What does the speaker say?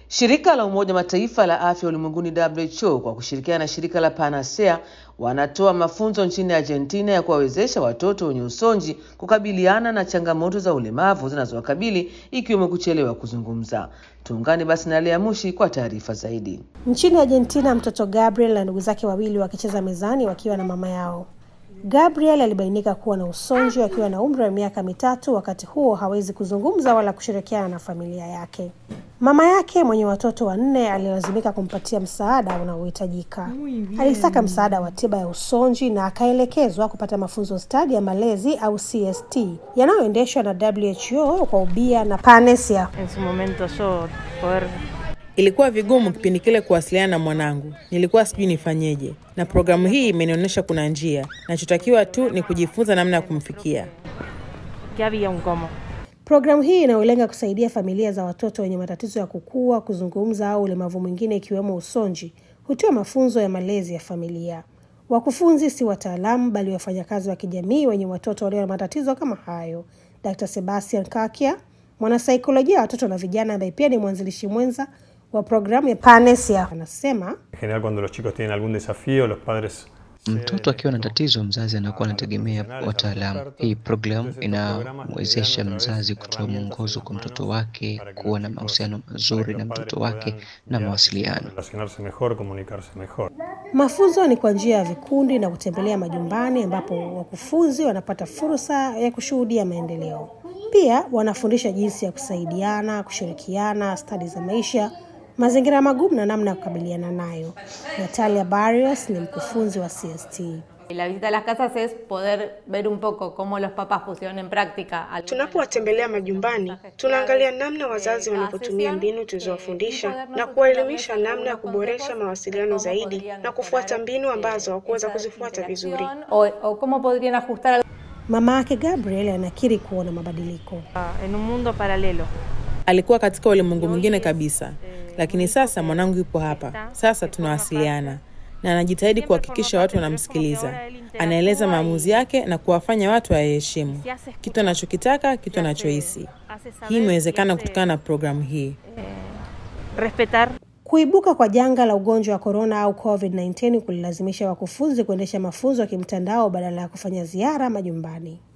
Shirika la Umoja Mataifa la Afya Ulimwenguni WHO kwa kushirikiana na shirika la Panacea wanatoa mafunzo nchini Argentina ya kuwawezesha watoto wenye usonji kukabiliana na changamoto za ulemavu zinazowakabili ikiwemo kuchelewa kuzungumza. Tuungane basi na Lea Mushi kwa taarifa zaidi. Nchini Argentina, mtoto Gabriel na ndugu zake wawili wakicheza mezani wakiwa na mama yao. Gabriel alibainika kuwa na usonji akiwa na umri wa miaka mitatu. Wakati huo hawezi kuzungumza wala kushirikiana na familia yake. Mama yake mwenye watoto wanne alilazimika kumpatia msaada unaohitajika. Alitaka msaada wa tiba ya usonji na akaelekezwa kupata mafunzo stadi ya malezi au CST yanayoendeshwa na WHO kwa ubia na Panacea. En su momento yo poder Ilikuwa vigumu kipindi kile kuwasiliana na mwanangu, nilikuwa sijui nifanyeje, na programu hii imenionyesha kuna njia. Nachotakiwa tu ni kujifunza namna ya kumfikia. que había un cómo. Programu hii inayolenga kusaidia familia za watoto wenye matatizo ya kukua, kuzungumza au ulemavu mwingine ikiwemo usonji hutoa mafunzo ya malezi ya familia. Wakufunzi si wataalamu bali wafanyakazi wa kijamii wenye watoto walio na matatizo kama hayo. Dr. Sebastian Kakia, mwanasaikolojia wa watoto na vijana ambaye pia ni mwanzilishi mwenza wa programu ya Panacea, anasema En general, cuando los chicos tienen algún desafío, los padres Mtoto akiwa na tatizo, mzazi anakuwa anategemea wataalamu. Hii programu inamwezesha mzazi kutoa mwongozo kwa mtoto wake, kuwa na mahusiano mazuri na mtoto wake na mawasiliano. relacionarse mejor, comunicarse mejor. Mafunzo ni kwa njia ya vikundi na kutembelea majumbani ambapo wakufunzi wanapata fursa ya kushuhudia maendeleo. Pia wanafundisha jinsi ya kusaidiana, kushirikiana, stadi za maisha, mazingira magumu na namna ya kukabiliana nayo. Natalia Barrios ni mkufunzi wa CST. Y La visita a las casas es poder ver un poco cómo los papás pusieron en práctica. algunas de las Tunapowatembelea majumbani, tunaangalia namna wazazi wanavyotumia mbinu tulizowafundisha na kuwaelimisha namna ya kuboresha mawasiliano zaidi na kufuata mbinu ambazo hawakuweza kuzifuata vizuri. o, o cómo podrían ajustar al- Mama yake Gabriel anakiri kuona mabadiliko. Ah, En un mundo paralelo. Alikuwa katika ulimwengu mwingine kabisa, lakini sasa mwanangu yupo hapa. Sasa tunawasiliana na anajitahidi kuhakikisha watu wanamsikiliza. Anaeleza maamuzi yake na kuwafanya watu wayaheshimu kitu anachokitaka, kitu anachohisi. Hii imewezekana kutokana na programu hii. Respetar Kuibuka kwa janga la ugonjwa wa korona au COVID-19 kulilazimisha wakufunzi kuendesha mafunzo ya kimtandao badala ya kufanya ziara majumbani.